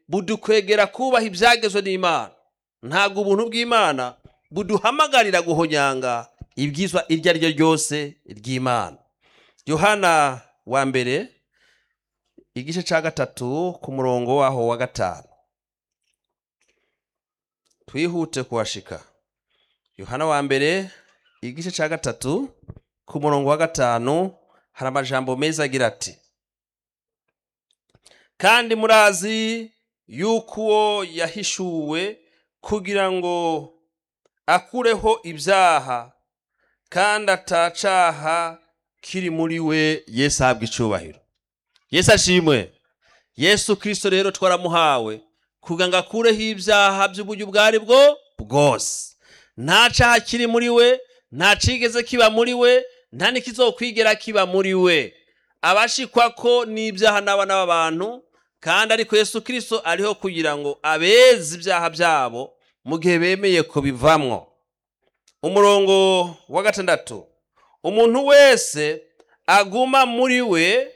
budukwegera kubaha ibyagezwe n'imana ntabwo ubuntu bw'imana buduhamagarira guhonyanga ibwizwa iryo ari ryo ryose ry'imana yohana wa mbere igice cya gatatu ku murongo waho wa gatanu twihute kuhashika yohana wa mbere igice cya gatatu ku murongo wa gatanu hari amajambo meza agira ati kandi murazi yuko uwo yahishuwe kugira ngo akureho ibyaha kandi atacaha kiri muri we yesu ahabwa icubahiro yesu ashimwe yesu kirisito rero twaramuhawe kugira ngo akureho ibyaha by'uburyo ubwo ari bwo bwose nta caha kiri muri we nta cigeze kiba muri we nta n'ikizokwigera kiba muri we abashikwa ko n'ibyaha n'abana b'abantu kandi ariko yesu kirisito ariho kugira ngo abeze ibyaha byabo mu gihe bemeye kubivamwo umurongo wa gatandatu umuntu wese aguma muri we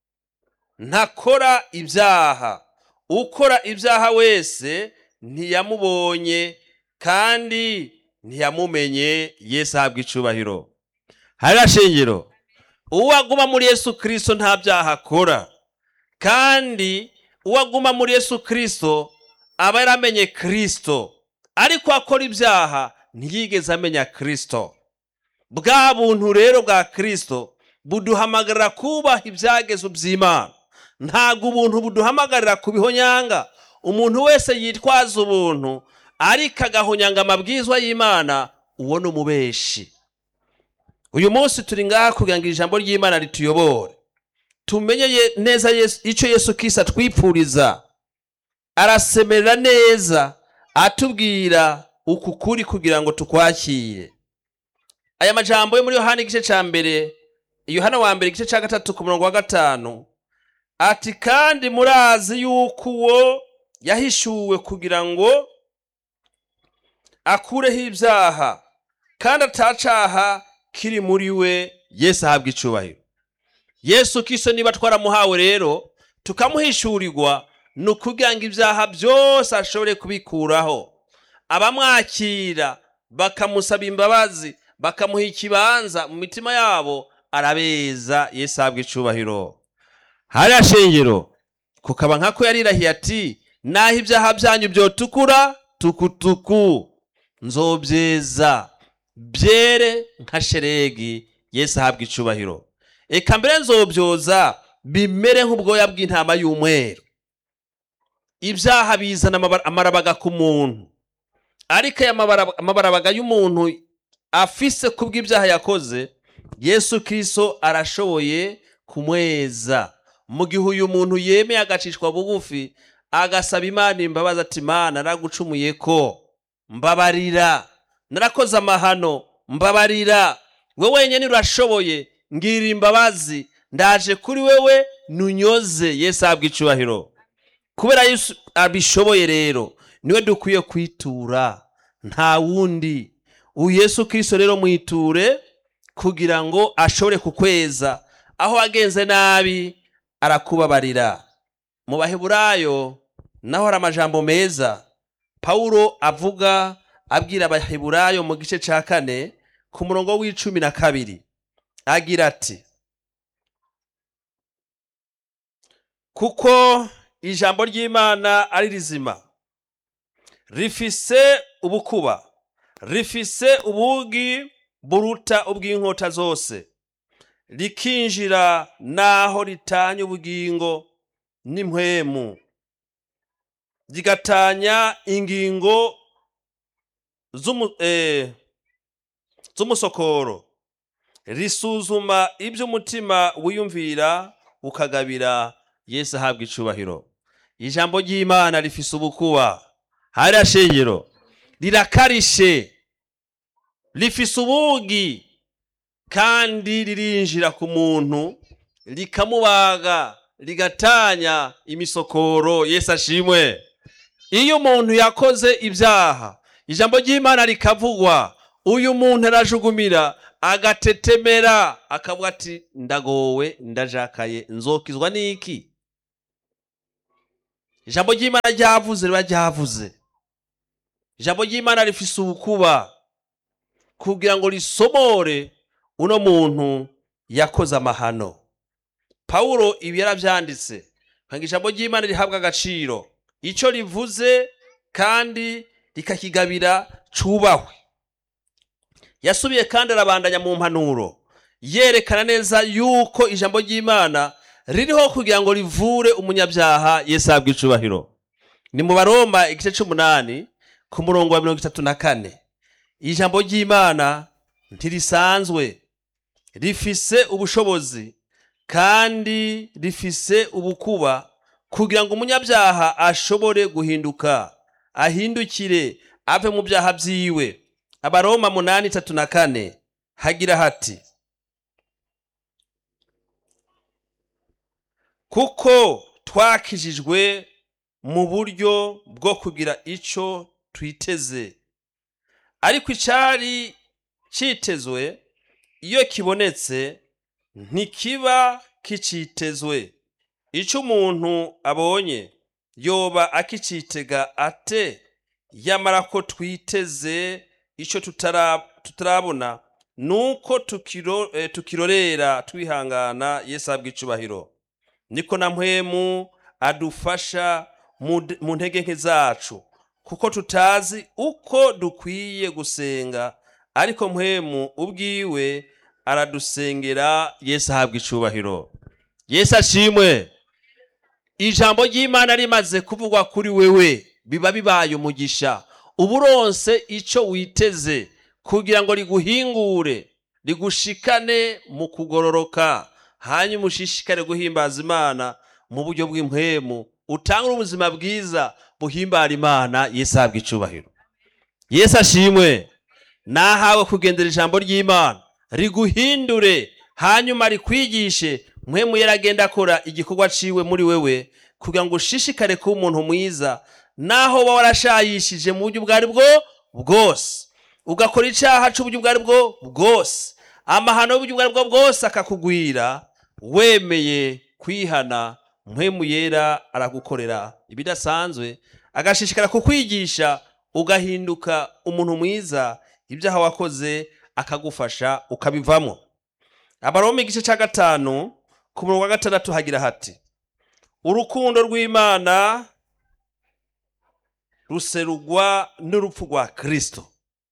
ntakora ibyaha ukora ibyaha wese ntiyamubonye kandi ntiyamumenye yesu ahabwa icubahiro hariya shingiro uwo aguma muri yesu kirisito nta byaha akora kandi uwo aguma muri yesu kirisito aba yaramenye kirisito ariko akora ibyaha ntiyigeze amenya kirisito bwa buntu rero bwa kirisito buduhamagarira kubaha ibyagezo by'imana ntabwo ubuntu buduhamagarira kubihonyanga umuntu wese yitwaza ubuntu ariko agahonyanga amabwizwa y'imana uwo ni umubeshi uyu munsi turi ngaha kugira ngo ijambo ry'imana rituyobore tumenye ye- neza Yesu- icyo yesu kisa twipfuriza arasemerera neza atubwira uku kuri kugira ngo tukwakire aya majambo yo muri yohana igice cya mbere yohana wa mbere igice cya gatatu ku murongo wa gatanu ati kandi murazi yuko uwo yahishuwe kugira ngo akureho ibyaha kandi atacaha kiri muri we yesu ahabwa icubahiro yesu kiso niba twaramuhawe rero tukamuhishurirwa ni ukugira ngo ibyaha byose ashobore kubikuraho abamwakira bakamusaba imbabazi bakamuha ikibanza mu mitima yabo arabeza yesu ahabwa icubahiro hariya shingiro kukaba nkako yarirahiye ati naho ibyaha byanyu byotukura tukutuku nzobyeza byere nka sheregi yesu ahabwa icubahiro eka mbere nzobyoza bimere nk'ubwoya bw'intama y'umweru ibyaha bizana amaba- amarabaga ku muntu ariko aya mabara- amabarabaga y'umuntu afise kubw'ibyaha yakoze yesu kirisito arashoboye kumweza mu gihe uyu muntu yemeye agacishwa bugufi agasaba imana imbabazi ati imana naragucumuye ko mbabarira narakoze amahano mbabarira we wenyine urashoboye ngirira imbabazi ndaje kuri wewe nunyoze yesu ahabwa icubahiro kubera yesu abishoboye rero niwe dukwiye kwitura nta wundi uyu yesu kirisito rero mwiture kugira ngo ashobore kukweza aho wagenze nabi arakubabarira mu baheburayo naho hari amajambo meza pawulo avuga abwira abaheburayo mu gice cya kane ku murongo w'icumi na kabiri agira ati kuko ijambo ry'imana ari rizima rifise ubukuba rifise ubugi buruta ubw'inkota zose rikinjira n'aho ritanya ubugingo n'impwemu rigatanya ingingo z'umu- eh, z'umusokoro risuzuma ibyo umutima wiyumvira ukagabira yesu ahabwa icubahiro ijambo ry'imana rifise ubukuba hariya shingiro rirakarishe rifise ubugi kandi ririnjira ku muntu rikamubaga rigatanya imisokoro yesu ashimwe iyo umuntu yakoze ibyaha ijambo ry'imana rikavugwa uyu muntu arajugumira agatetemera akavuga ati ndagowe ndajakaye nzokizwa n'iki ijambo ry'imana ryavuze riba ryavuze ijambo ry'imana rifise ubukuba kugira ngo risomore uno muntu yakoze amahano pawulo ibi yarabyanditse kugira ijambo ry'imana rihabwa agaciro icyo rivuze kandi rikakigabira cubahwe yasubiye kandi arabandanya mu mpanuro yerekana neza yuko ijambo ry'imana ririho kugira ngo rivure umunyabyaha yesu ahabwa icubahiro ni mu baroma igice c'umunani ku murongo wa mirongo itatu na kane ijambo ry'imana ntirisanzwe rifise ubushobozi kandi rifise ubukuba kugira ngo umunyabyaha ashobore guhinduka ahindukire ave mu byaha byiwe abaroma munani itatu na kane hagira hati kuko twakijijwe mu buryo bwo kugira icyo twiteze ariko icyari cyitezwe iyo kibonetse ntikiba kicitezwe icyo umuntu abonye yoba akicitega ate yamara ko twiteze icyo tutarabona nuko tukirorera twihangana yesu ahabwa icubahiro niko na mpwemu adufasha mu ntege nke zacu kuko tutazi uko dukwiye gusenga ariko mpwemu ubwiwe aradusengera yesu ahabwa icubahiro yesu ashimwe ijambo ry'imana rimaze kuvugwa kuri wewe biba bibaye umugisha uba uronse icyo witeze kugira ngo riguhingure rigushikane mu kugororoka hanyuma ushishikare guhimbaza imana mu buryo bw'impwemu utangure ubuzima bwiza buhimbara imana yesu ahabwa icubahiro yesu ashimwe nahawe kugendera ijambo ry'imana riguhindure hanyuma rikwigishe mpwemu yaragenda akora igikorwa ciwe muri wewe kugira ngo ushishikare kuba umuntu mwiza naho waba warashayishije mu buryo ubwo ari bwo bwose ugakora icyaha cy'uburyo ubwo ari bwo bwose amahano y'uburyo ubwo ari bwo bwose akakugwira wemeye kwihana mpwemu yera aragukorera ibidasanzwe agashishikara kukwigisha ugahinduka umuntu mwiza ibyaha wakoze akagufasha ukabivamo abaroma igice cya gatanu ku murongo wa gatandatu hagira hati urukundo rw'imana ruserugwa n'urupfu rwa kirisito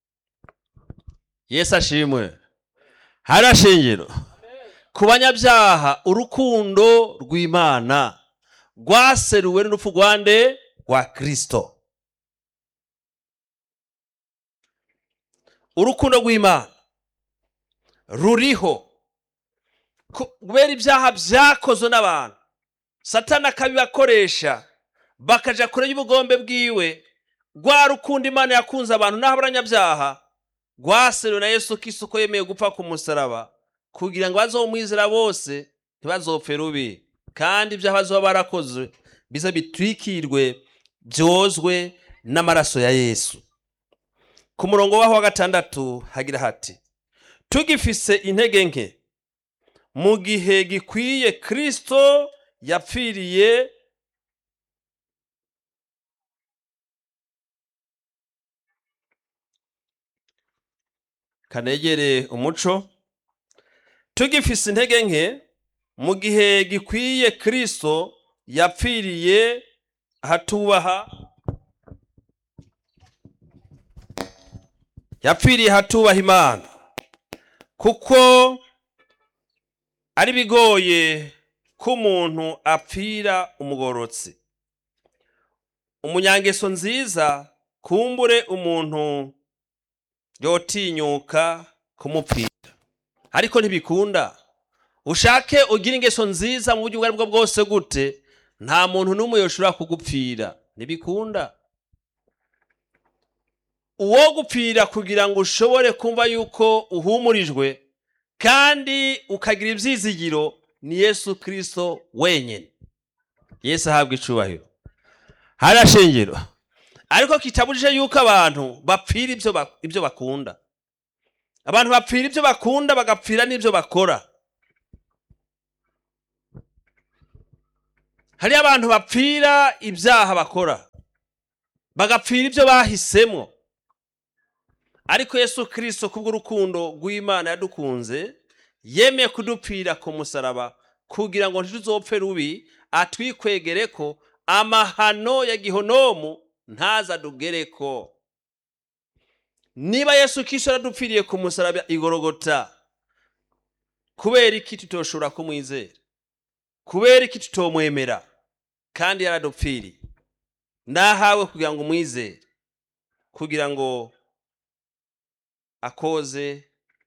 yesu ashimwe harashingiro ku banyabyaha urukundo rw'imana rwaseruwe n'urupfu rwa nde rwa kirisito urukundo rw'imana ruriho kubera ibyaha byakozwe n'abantu satana akabibakoresha bakaja kure y'ubugombe bwiwe rwa rukundo imana yakunze abantu n'aho abanyabyaha rwaseruwe na yesu kisu ko yemeye gupfa ku musaraba kugira ngo bazomwizera bose ntibazopfe rubi kandi ibyaha bazoba barakoze bize bitwikirwe byozwe n'amaraso ya yesu ku murongo waho wa gatandatu hagira hati tugifise intege nke mu gihe gikwiye kirisito yapfiriye kanegere umuco tugifise intege nke mu gihe gikwiye kirisito yapfiriye hatubaha yapfiriye hatubaha imana kuko ari bigoye ko umuntu apfira umugorotsi umunyangeso nziza kumbure umuntu yotinyuka kumupfira ariko ntibikunda ushake ugire ingeso nziza mu buryo ubwo ari bwo bwose gute nta muntu n'umwe yoshobora kugupfira ntibikunda uwo gupfira kugira ngo ushobore kumva yuko uhumurijwe kandi ukagira ibyizigiro ni yesu kirisito wenyine yesu ahabwa icubahiro harashingiro ariko kitabujije yuko abantu bapfira ibyo bakunda abantu bapfira ibyo bakunda bagapfira n'ibyo bakora hari abantu bapfira ibyaha bakora bagapfira ibyo bahisemo ariko yesu kirisito kubw'urukundo rw'imana yadukunze yemeye kudupfira ku musaraba kugira ngo ntituzopfe rubi atwikwegere ko amahano ya gihonomu ntazadugereko niba yesu kirisito yaradupfiriye ku musaraba igorogota kubera iki tutoshobora kumwizera kubera iki tutomwemera kandi yaradupfiriye nahawe kugira ngo umwizere kugira ngo akoze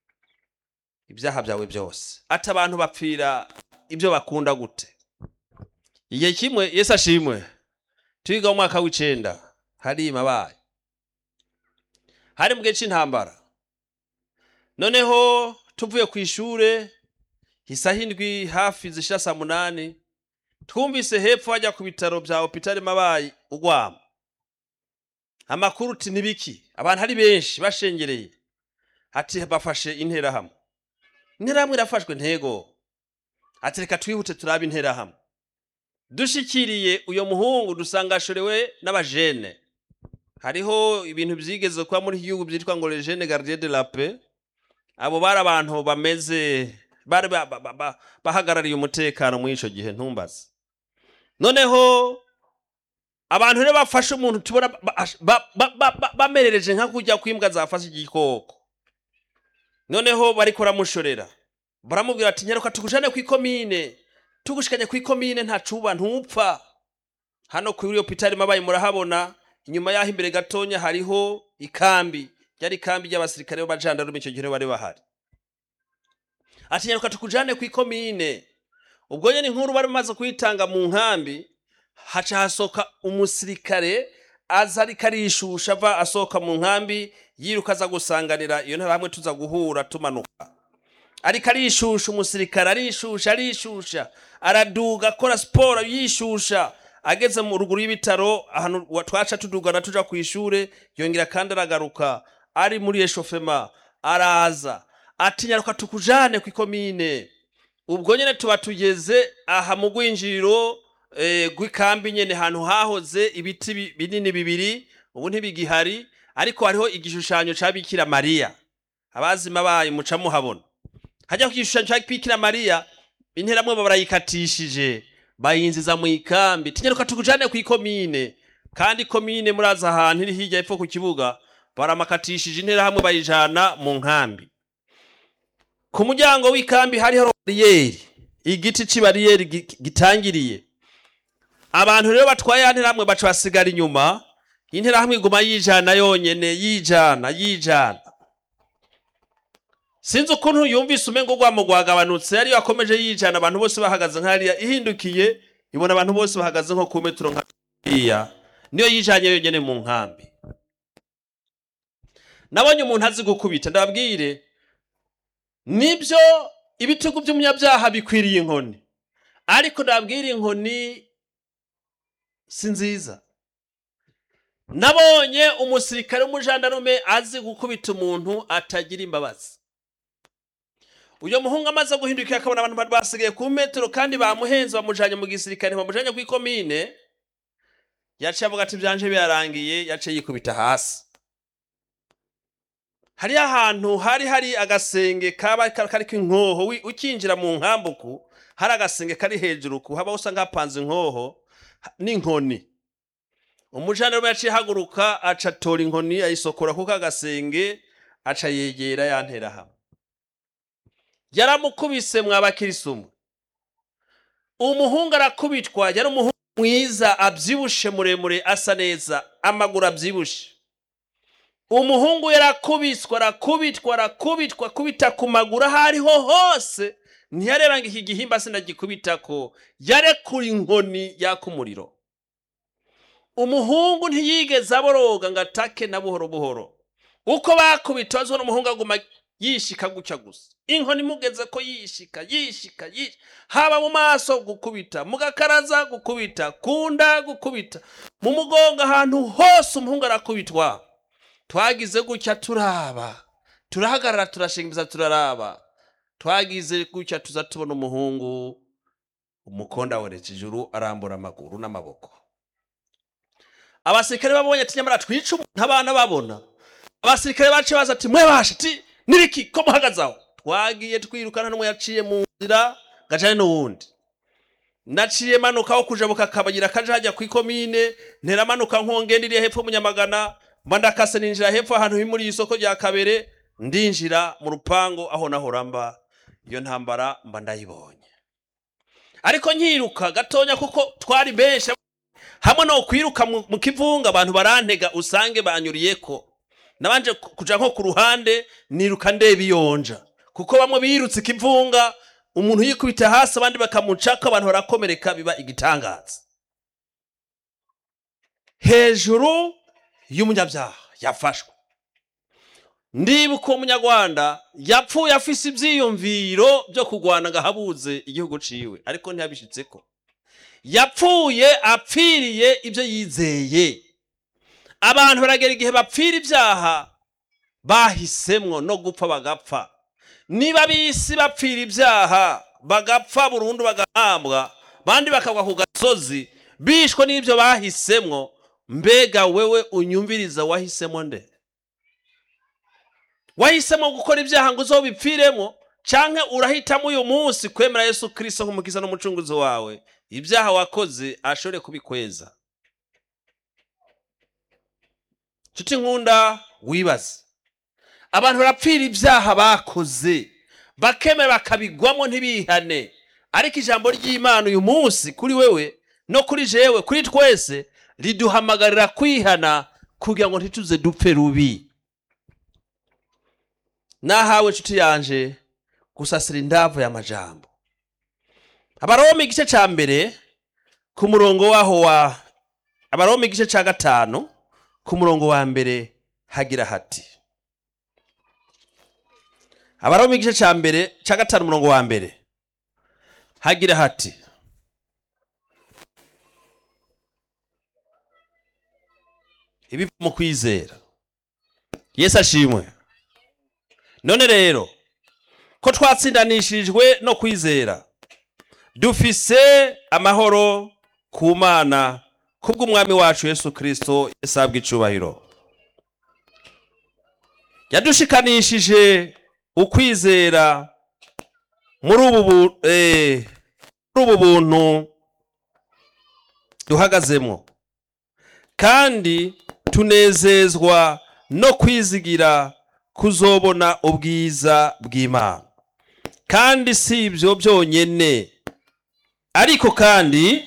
ibyaha byawe byose ati abantu bapfira ibyo bakunda gute igihe kimwe yesu ashimwe twiga mu mwaka w'icenda hari mabaye hari mu gihe cy'intambara noneho tuvuye ku ishure isaha indwi hafi zishira saa munani twumvise hepfo hajya ku bitaro bya hopitali mabayi ugwama amakuru uti nibiki abantu ari benshi bashengereye ati bafashe interahamwe interahamwe irafashwe ntego ati reka twihute turabe interahamwe dushikiriye uyo muhungu dusanga ashorewe n'abajene hariho ibintu byigeze kuba muri iki gihugu byitwa ngo legene gardien de la paix abo bari abantu bameze bari ba- ba- ba- ba- bahagarariye umutekano muri ico gihe ntumbaze noneho abantu rero bafashe umuntu tubona ba- ba- ba- ba- ba- bamerereje nka kujya kwimbwa zafashe igikoko noneho bariko baramushorera baramubwira ati nyaruka tugujane ku ikomine tugushikanye ku ikomine ntacuba ntupfa hano kuri hopitali mabaye murahabona inyuma yaho imbere gatonya hariho ikambi ryari ikambi ry'abasirikare b'abajandarume icyo gihe bari bahari ati nyaruka tukujane ku ikomine ubwo nyene inkuru bari bamaze kuyitanga mu nkambi haca hasohoka umusirikare aza ariko arishusha ava asohoka mu nkambi yiruka aza gusanganira iyo ntara hamwe tuza guhura tumanuka ariko arishusha umusirikare arishusha arishusha araduga akora siporo yishusha ageze mu ruguru y'ibitaro ahantu wa- twaca tudugana tuja ku ishure yongera kandi aragaruka ari muri eshofema araza ati nyaruka tukujane ku ikomine ubwo nyene tuba tugeze aha mu rwinjiriro eh, rw'ikambi nyene hantu hahoze ibiti bi- binini bibiri ubu ntibigihari ariko hariho igishushanyo ca bikira mariya abazima bayo muca muhabona hajya ku gishushanyo ca bikira mariya interamwe barayikatishije bayinziza mu ikambi tinyaruka tukujane ku ikomine kandi ikomine muraza ahantu iri hirya epfo ku kibuga baramakatishije interahamwe bayijana mu nkambi ku muryango w'ikambi hariho bariyeri igiti cy'ibariyeri gi- gitangiriye abantu rero batwaye ya nterahamwe baca basigara inyuma interahamwe iguma yijana yonyene yijana yijana sinzi ukuntu yumvise umengo rwamo rwagabanutse ariyo akomeje yijana abantu bose bahagaze nk'ariya ihindukiye ibona abantu bose bahagaze nko ku metero nka iya niyo yijanye yonyene mu nkambi nabonye umuntu azi gukubita ndababwire nibyo ibitugu by'umunyabyaha bikwiriye inkoni ariko ndababwira inkoni si nziza nabonye umusirikare w'umujandarume azi gukubita umuntu atagira imbabazi uyo muhungu amaze guhindukira akabona abantu bari basigaye ku metero kandi bamuhenze bamujanye mu gisirikare bamujanye ku ikomine yaciye avuga ati byanje birarangiye yaciye yikubita hasi hariyo ahantu hari hari agasenge kaba kariko inkoho wi- ukinjira mu nkambuku hari agasenge kari hejuru ku haba usanga hapanze inkoho ha- n'inkoni umujandarume yaciye ahaguruka aca atora inkoni ayisokora kuko agasenge aca yegera yantera hamwe yaramukubise mwabakirisumu umuhungu arakubitwa yari umuhungu mwiza abyibushe muremure asa neza amaguru abyibushe umuhungu yarakubiswa arakubitwa arakubitwa akubita ku maguru aho ariho hose ntiyareba ngo iki gihimba sinagikubitako yarekura inkoni yaka umuriro umuhungu ntiyigeze aboroga ngo atake na buhoro buhoro uko bakubita wazo n'umuhungu aguma yishika gutya gusa inkoni imugeze ko yishika yishika yishika haba mu maso gukubita mu gakaraza gukubita ku nda gukubita mu mugongo ahantu hose umuhungu arakubitwa twagize gutya turaba turahagarara turashingiriza turaraba twagize gutya tuza tubona umuhungu umukonda werekeje ijuru arambura amaguru n'amaboko abasirikare babonye ati nyamara twica umuntu abana babona abasirikare baciye baza ati mwebashe ati nibiki ko muhagaze aho twagiye twirukana n'umwe yaciye mu nzira gacane n'uwundi naciye manuka kuja bukakabagira kaja hajya kw'ikomine ntera manuka nkongenda hepfo munyamagana mba ndakase ninjira hepfo ahantu himuriye isoko rya kabere ndinjira mu rupango aho nahora mba iyo ntambara mba ndayibonye ariko nkiruka gatonya kuko twari benshi hamwe no kwiruka mu mu kivunga abantu barantega usange banyuriyeko nabanje ku- kuja nko ku ruhande niruka ndeba iyonja kuko bamwe birutse ikivunga umuntu yikubita hasi abandi bakamucako abantu barakomereka biba igitangaza hejuru y'umunyabyaha yafashwe ndibuka uwo munyarwanda yapfuye afise ivyiyumviro byo kurwana ngo ahabuze igihugu ciwe ariko ntiyabishitseko yapfuye apfiriye ibyo yizeye abantu baragera igihe bapfira ibyaha bahisemwo no gupfa bagapfa niba bisi bapfira ibyaha bagapfa burundu bagahambwa bandi bakagwa ku gasozi bishwe n'ibyo bahisemwo mbega wewe unyumviriza wahisemo nde wahisemo gukora ibyaha ngo uzobipfiremo canke urahitamo uyu munsi kwemera yesu kirisito nk'umukiza n'umucunguzi wawe ibyaha wakoze ashobore kubikweza nshuti nkunda wibaze abantu barapfira ibyaha bakoze bakemera bakabigwamo ntibihane ariko ijambo ry'imana uyu munsi kuri wewe no kuri jewe kuri twese riduhamagarira kwihana kugira ngo ntituze dupfe rubi nahawe nshuti yanje gusasira indavu y'amajambo abaroma igice ca mbere ku murongo waho wa abaroma igice ca gatanu ku murongo wa mbere hagira hati abaroma igice ca mbere ca gatanu umurongo wa mbere hagira hati ibiva mu kwizera yesu ashimwe none rero ko twatsindanishirijwe no kwizera dufise amahoro ku mana kubw'umwami wacu yesu kirisito yasabwa icubahiro yadushikanishije ukwizera muri ubu bu- eh, muri ubu buntu duhagazemo kandi tunezezwa no kwizigira kuzobona ubwiza bw'imana kandi si ibyo byonyine ariko kandi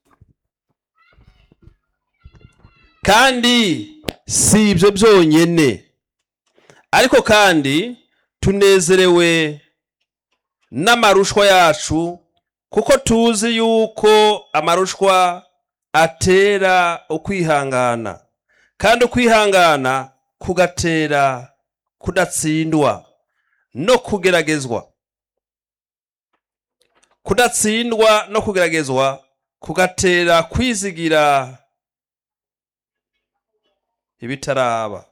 kandi si ibyo byonyine ariko kandi tunezerewe n'amarushwa yacu kuko tuzi yuko amarushwa atera ukwihangana kandi ukwihangana kugatera kudatsindwa no kugeragezwa kudatsindwa no kugeragezwa kugatera kwizigira ibitaraba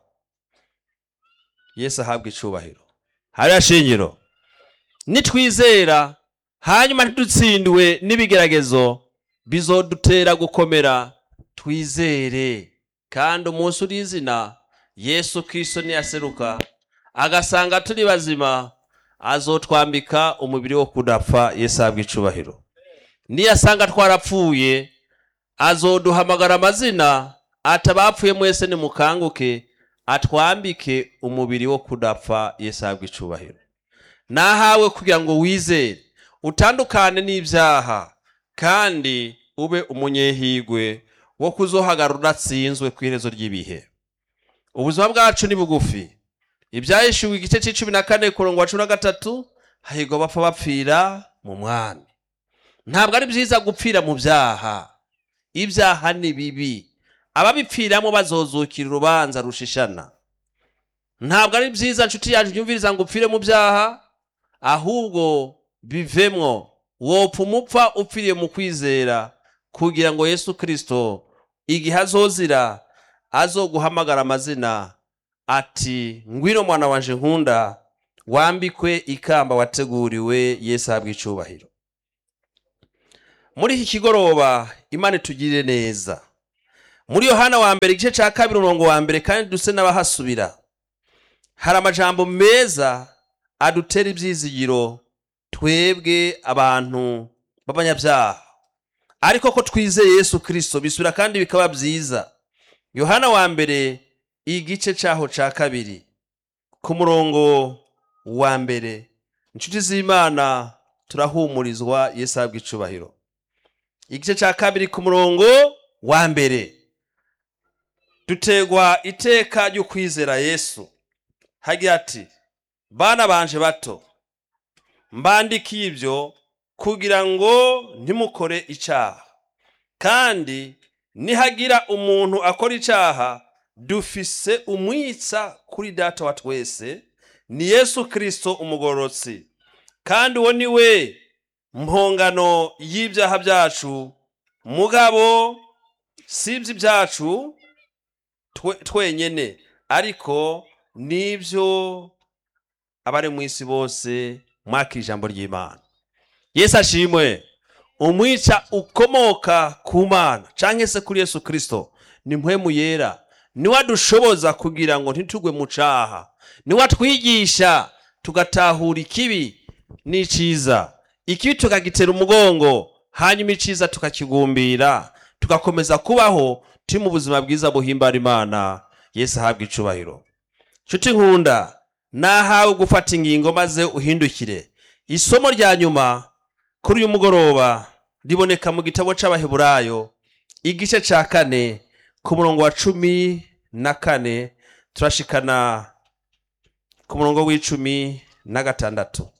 yesu ahabwa icubahiro hariya shingiro nitwizera hanyuma ntidutsindiwe n'ibigeragezo bizodutera gukomera twizere kandi umunsi uri izina yesu kristo niyaseruka agasanga turi bazima azotwambika umubiri wo kudapfa yesu ahabwa icubahiro niyasanga twarapfuye azoduhamagara amazina ati abapfuye mwese nimukanguke atwambike umubiri wo kudapfa yesu ahabwa icubahiro nahawe kugira ngo wizere utandukane n'ibyaha kandi ube umunyehigwe wo kuzohagarara udatsinzwe ku iherezo ry'ibihe ubuzima bwacu ni bugufi ibyahishuwe igice cy'icumi na kane ku murongo wa cumi na gatatu hahigwa bapfa bapfira mu mwami ntabwo ari byiza gupfira mu byaha ibyaha ni bibi ababipfiramo bazozukira urubanza rushishana ntabwo ari byiza nshuti yanjye unyumviriza ngo upfire mu byaha ahubwo bivemwo wopfa umupfa upfiriye mu kwizera kugira ngo yesu kirisito igihe azozira azoguhamagara amazina ati ngwino mwana wanje nkunda wambikwe ikamba wateguriwe yesu ahabwa icubahiro muri iki kigoroba imana itugirire neza muri yohana wa mbere igice cya kabiri umurongo wa mbere kandi duse n'abahasubira hari amajambo meza adutera ibyizigiro twebwe abantu b'abanyabyaha ariko ko twizeye yesu kirisito bisubira kandi bikaba byiza yohana wa mbere igice cyaho cya kabiri ku murongo wa mbere inshuti z'imana turahumurizwa yesu ahabwa icubahiro igice cya kabiri ku murongo wa mbere dutegwa iteka ryo kwizera yesu hagira ati bana banje bato mbandikiye ibyo kugira ngo ntimukore icyaha kandi nihagira umuntu akora icyaha dufise umwitsa kuri data wa twese ni yesu kirisito umugororotsi kandi uwo ni we mpongano y'ibyaha byacu mugabo si iby'ibyacu twenyine ariko n'ibyo abari mu isi bose mwakira ijambo ry'imana yesu ashimwe umwica ukomoka ku mana cyangwa se kuri yesu kirisito ni mpwemu yera niwe adushoboza kugira ngo ntitugwe mu cyaha niwe atwigisha tugatahura ikibi n'icyiza ikibi tukagitera umugongo hanyuma icyiza tukakigumbira tugakomeza kubaho turi mu buzima bwiza buhimbara imana yesu ahabwa icubahiro nshuti nkunda nahawe gufata ingingo maze uhindukire isomo rya nyuma kuri uyu mugoroba riboneka mu gitabo cy'abaheburayo igice cya kane ku murongo wa cumi na kane turashikana ku murongo w'icumi na gatandatu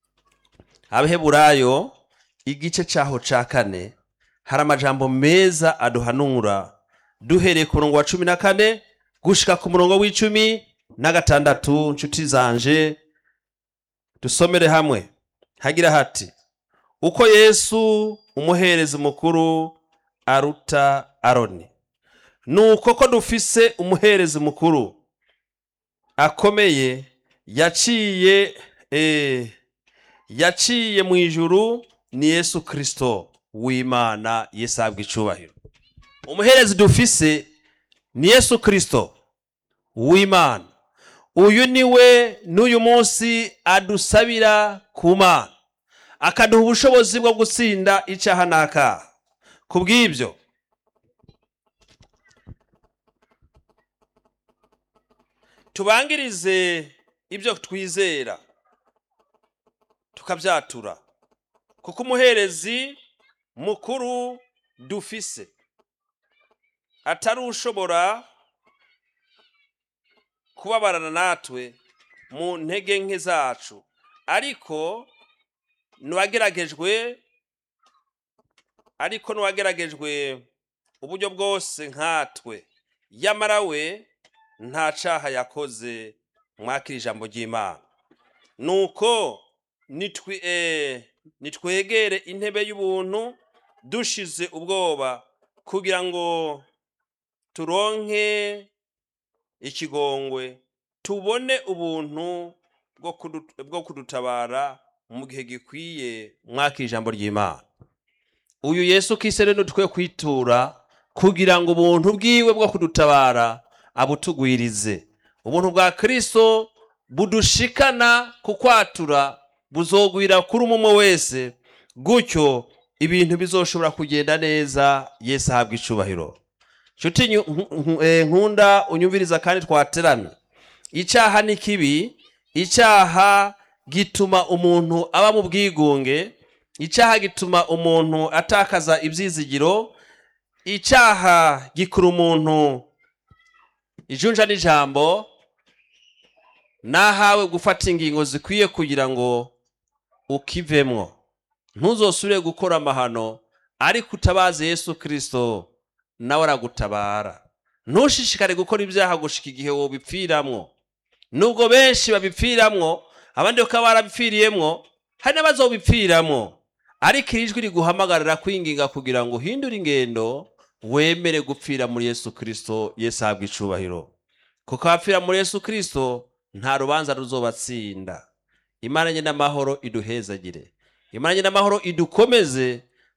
abaheburayo igice cyaho cya kane hari amajambo meza aduhanura duhereye ku murongo wa cumi na kane gushika ku murongo w'icumi na gatandatu nshuti zanje dusomere hamwe hagira hati uko yesu umuherezi mukuru aruta aroni nuko ko dufise umuherezi mukuru akomeye yaciye eh, yaciye mu ijuru ni yesu kirisito w'imana yesu ahabwa icubahiro umuherezi dufise ni yesu kirisito w'imana uyu ni we n'uyu munsi adusabira ku mana akaduha ubushobozi bwo gutsinda icyaha n'akaha ku bw'ibyo tubangirize ibyo twizera tukabyatura kuko umuherezi mukuru dufise atari ushobora kubabarana natwe mu ntege nke zacu ariko ntiwageragejwe ariko ntiwageragejwe uburyo bwose nkatwe yamara we nta cyaha yakoze mwakira ijambo ry'imana nuko nitwegere intebe y'ubuntu dushize ubwoba kugira ngo turonke ikigongwe tubone ubuntu bwo kudutabara mu gihe gikwiye mwakira ijambo ry'imana uyu yesu kisere nutwe kwitura kugira ngo ubuntu bwiwe bwo kudutabara abutugwirize ubuntu bwa kirisito budushikana ku kwatura buzogwira kuri umwe wese gutyo ibintu bizoshobora kugenda neza yesu ahabwa icubahiro nshuti nkunda unyumviriza kandi twateramye icyaha ni kibi icyaha gituma umuntu aba mu bwigunge icyaha gituma umuntu atakaza ibyizigiro icyaha gikura umuntu ijunja n'ijambo nahawe gufata ingingo zikwiye kugira ngo ukivemwo ntuzosubire gukora amahano ariko utabaze yesu kirisito nawe aragutabara ntushishikare gukora ibyaha gushika igihe wobipfiramwo nubwo benshi babipfiramwo abandi bakaba barabipfiriyemwo hari n'abazobipfiramwo ariko iri jwi riguhamagarira kwinginga kugira ngo uhindure ingendo wemere gupfira muri yesu kirisito yesu ahabwa icubahiro kuko abapfira muri yesu kirisito nta rubanza ruzobatsinda imana nye n'amahoro iduhezagire imana nye n'amahoro idukomeze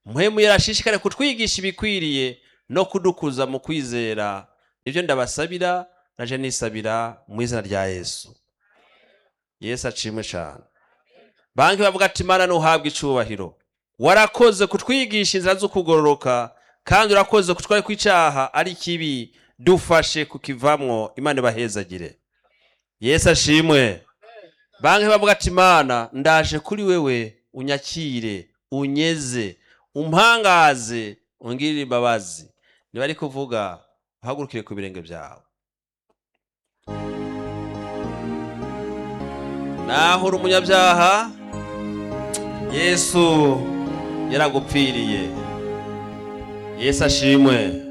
mpwemu yarashishikare kutwigisha ibikwiriye no kudukuza mu kwizera nibyo ndabasabira naje nisabira mu izina rya yesu yesu acimwe cyane banki bavuga ati imana ntuhabwe icubahiro warakoze kutwigisha inzira zo kugororoka kandi urakoze kutwara ko icyaha ari kibi dufashe kukivamwo imana ibahezagire yesu ashimwe banki bavuga ati imana ndaje kuri wewe unyakire unyeze umpangaze ungirire imbabazi niba ari kuvuga uhagurukire ku birenge byawe naho uri umunyabyaha yesu yaragupfiriye yesu ashimwe